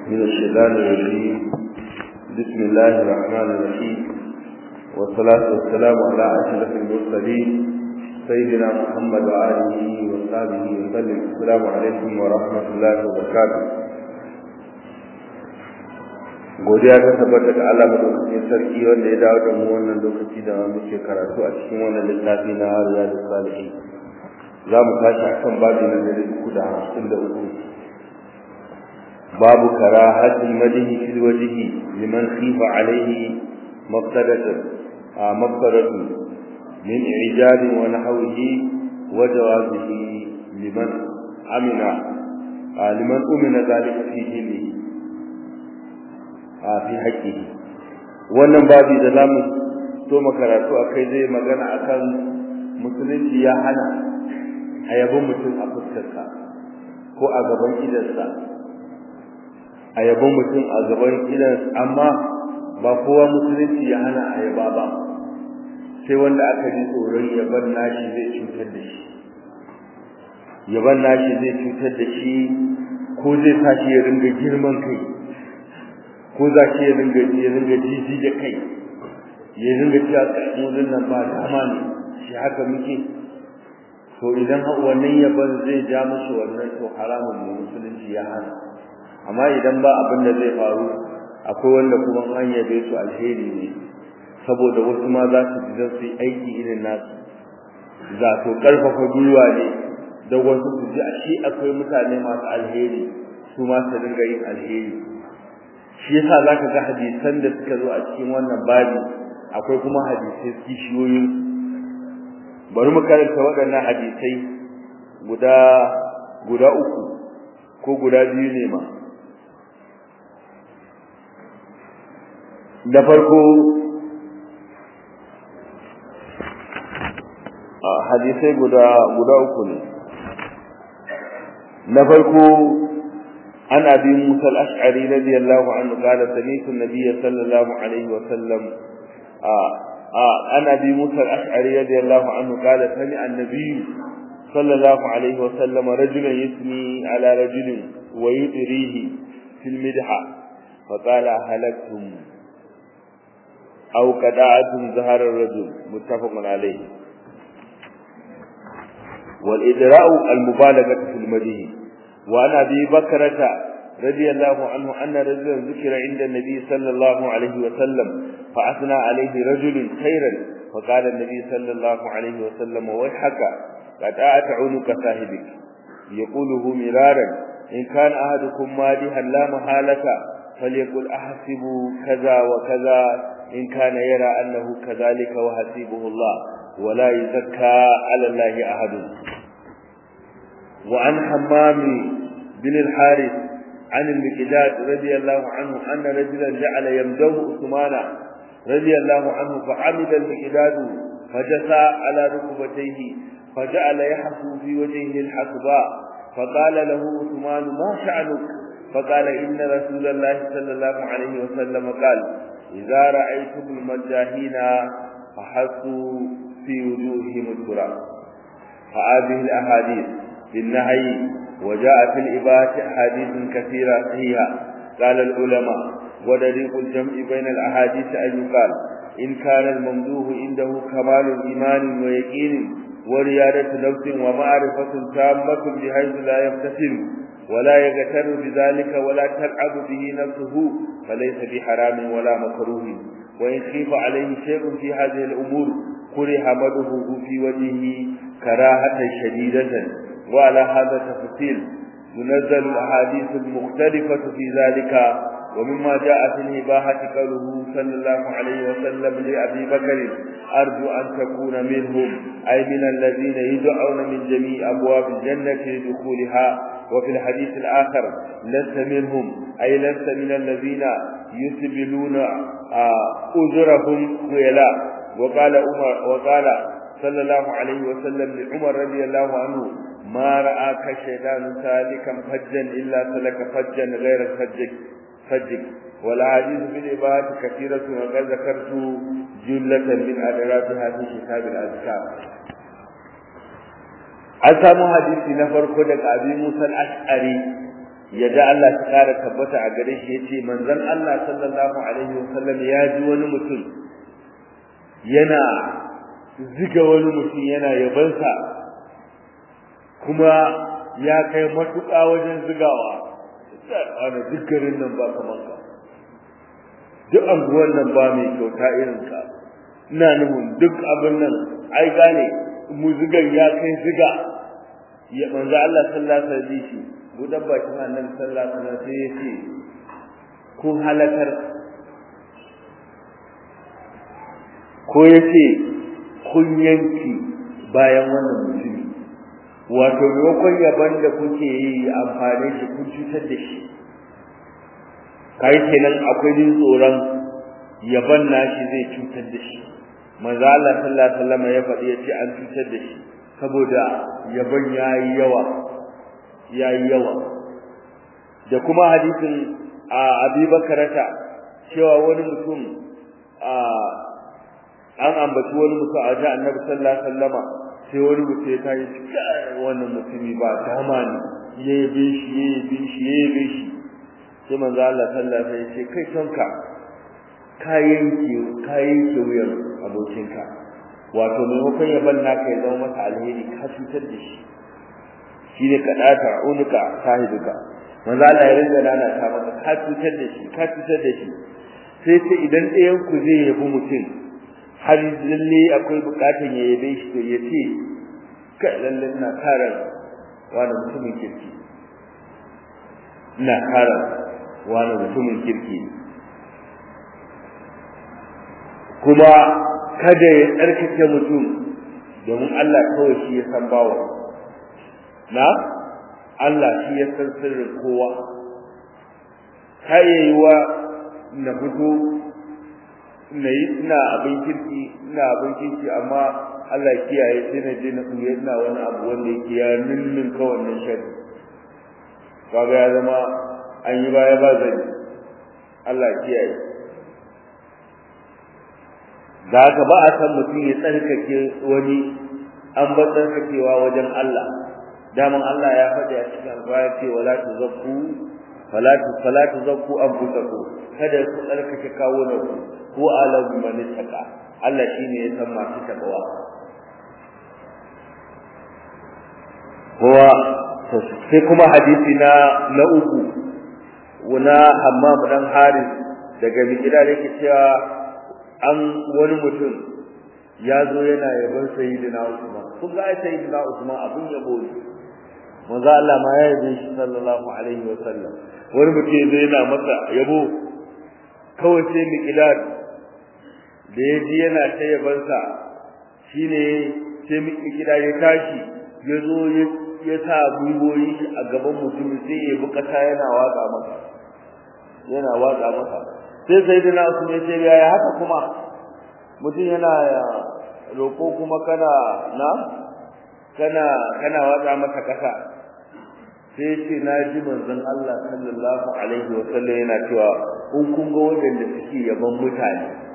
من الشيطان الرجيم بسم الله الرحمن الرحيم والصلاة والسلام على أشرف المرسلين سيدنا محمد وآله وصحبه وسلم السلام عليكم ورحمة الله وبركاته godiya ta tabbata ga Allah madaukakin sarki wanda ya dawo da mu wannan lokaci da muke karatu a cikin wannan littafi na Riyadus Salihin za mu tashi akan babu na dari uku da hamsin da uku babu karahatul madihi fil wajhi liman khifa alayhi mafsadatan mafsadatu min ijad wa nahwihi wa jawazihi liman amina liman umina zalika fi dinihi a fi haƙƙihi wannan babi da zamu so makaratu akai zai magana akan musulunci ya hana a yabon mutum a fuskarsa ko a gaban idansa a yabon mutum a gaban idansa amma ba kowa musulunci ya hana a yaba ba sai wanda aka ji tsoron yaban nashi zai cutar da shi yaban nashi zai cutar da shi ko zai sa shi ya ringa girman kai ko za shi ya ringa ya ringa jiji da kai ya ringa cewa kai nan ba dama ne shi haka muke to idan wannan yaban zai ja musu wannan to haramun ne musulunci ya hana amma idan ba abin da zai faru akwai wanda kuma an yabe su alheri ne saboda wasu ma za su ji don su yi aiki irin nasu za to karfafa gwiwa ne da wasu su ji a shi akwai mutane masu alheri su ma su dinga yin alheri shi yasa zaka ga hadisan da suka zo a cikin wannan babi akwai kuma hadisai kishiyoyin bari mu karanta waɗannan hadisai guda guda uku ko guda biyu ne ma da farko hadisai guda guda uku ne na farko عن ابي موسى الاشعري رضي الله عنه قال سمعت النبي صلى الله عليه وسلم آه آه عن ابي موسى الاشعري رضي الله عنه قال سمع النبي صلى الله عليه وسلم رجلا يثني على رجل ويدريه في المدحة فقال هلكتم أو قدعتم زهر الرجل متفق عليه والإدراء المبالغة في المديه وعن ابي بكرة رضي الله عنه ان رجلا ذكر عند النبي صلى الله عليه وسلم فاثنى عليه رجل خيرا فقال النبي صلى الله عليه وسلم ويحك قد اعت عنق صاحبك يقوله مرارا ان كان احدكم مادحا لا محاله فليقل احسب كذا وكذا ان كان يرى انه كذلك وحسيبه الله ولا يزكى على الله احد وعن حمام بن الحارث عن المقداد رضي الله عنه أن رجلا جعل يمده عثمان رضي الله عنه فعمد المقداد فجثى على ركبتيه فجعل يحثو في وجهه الحصباء فقال له عثمان ما شأنك فقال إن رسول الله صلى الله عليه وسلم قال إذا رأيتم المجاهين فحثوا في وجوههم التراب فهذه الأحاديث بالنهي وجاء في الإباحة أحاديث كثيرة صحيحة قال العلماء ودريق الجمع بين الأحاديث أن يقال إن كان الممدوح عنده كمال إيمان ويقين وريادة نفس ومعرفة تامة بحيث لا يفتتن ولا يغتر بذلك ولا تلعب به نفسه فليس بحرام ولا مكروه وإن خيف عليه شيء في هذه الأمور كره مده في وجهه كراهة شديدة وعلى هذا تفصيل ينزل الأحاديث المختلفة في ذلك ومما جاء في الإباحة قوله صلى الله عليه وسلم لأبي بكر أرجو أن تكون منهم أي من الذين يدعون من جميع أبواب الجنة لدخولها وفي الحديث الآخر لست منهم أي لست من الذين يسبلون أذرهم خيلاء وقال عمر وقال صلى الله عليه وسلم لعمر رضي الله عنه ما رآك الشيطان سالكا فجا إلا سلك فجا غير فجك فجك والأحاديث في العبادة كثيرة وقد ذكرت جملة من أدراتها في كتاب الأذكار an samu hadisi na farko daga abi musa al-ash'ari yadda Allah ta kara tabbata a gare shi yace manzon Allah sallallahu alaihi wasallam ya ji wani mutum yana ziga wani mutum yana yabansa kuma ya kai matuƙa wajen zigawa ana dukkanin nan ba kaman ka duk anguwan nan ba mai kyauta irin ka ina nufin duk abin nan ai gane mu zigan ya kai ziga ya manzo Allah sallallahu alaihi wasallam budan bakin annabi sallallahu alaihi wasallam sai ya ce kun halakar ko ya ce kun yanki bayan wannan mutumi wato maimakon yaban da kuke yi amfani shi kun cutar da shi kai kenan akwai jin tsoron yaban nashi zai cutar da shi manzo Allah sallallahu alaihi wasallam ya faɗi ya ce an cutar da shi saboda yaban yayi yawa yayi yawa da kuma hadisin a Abi Bakarata cewa wani mutum a an ambaci wani mutum a ga Annabi sallallahu alaihi wasallama sai wani mutum ya tayi wannan mutumi ba dama ne yayi shi yayi shi yayi shi sai manzo Allah sallallahu alaihi wasallam ya ce kai tonka kayan ki kayan ki wuyan abokinka wato maimakon ya banna ka ya zama masa alheri ka cutar da shi shine ka data unuka sahibuka manzo Allah ya rinda nana ta maka ka cutar da shi ka cutar da shi sai ce idan ɗayan ku zai yabi mutum har lalle akwai bukatun ya yabe shi to ya ce kai lalle ina karan wani mutumin kirki ina karan wani mutumin kirki kuma kada ya tsarkake mutum domin Allah kawai shi ya san bawa na Allah shi ya san sirrin kowa kayayiwa na fito na yi ina abin kirki ina abin kirki amma Allah kiyaye sai na je na tsuye ina wani abu wanda yake ya ninnin ka wannan shari kaga ya zama an yi baya ba zani Allah kiyaye da haka ba a san mutum ya tsarkake wani an ba tsarkakewa wajen Allah daman Allah ya faɗi a cikin alƙur'ani ce wala tuzakku fala tu fala tuzakku anfusakum kada ku tsarkake kawo na ku ko alamu man taka Allah shine ya san masu takawa kowa sai kuma hadisi na na uku wuna Hammam dan Haris daga Mikdad yake cewa an wani mutum ya zo yana yaban sayyidina Usman kun ga sayyidina Usman abun yabo ne manzo Allah ma ya yabe shi sallallahu alaihi wa sallam wani mutum zai yana masa yabo kawai sai Mikdad da ya ji yana ta yabansa shine sai Mikdad ya tashi ya zo ya sa gwiwoyi shi a gaban mutum sai ya bukata yana waka masa yana waka masa sai sai dina Usman ya ce ya haka kuma mutum yana roko kuma kana na kana kana watsa masa kasa sai ce na ji manzon Allah sallallahu alaihi wa sallam yana cewa in kun ga wanda suke yaban mutane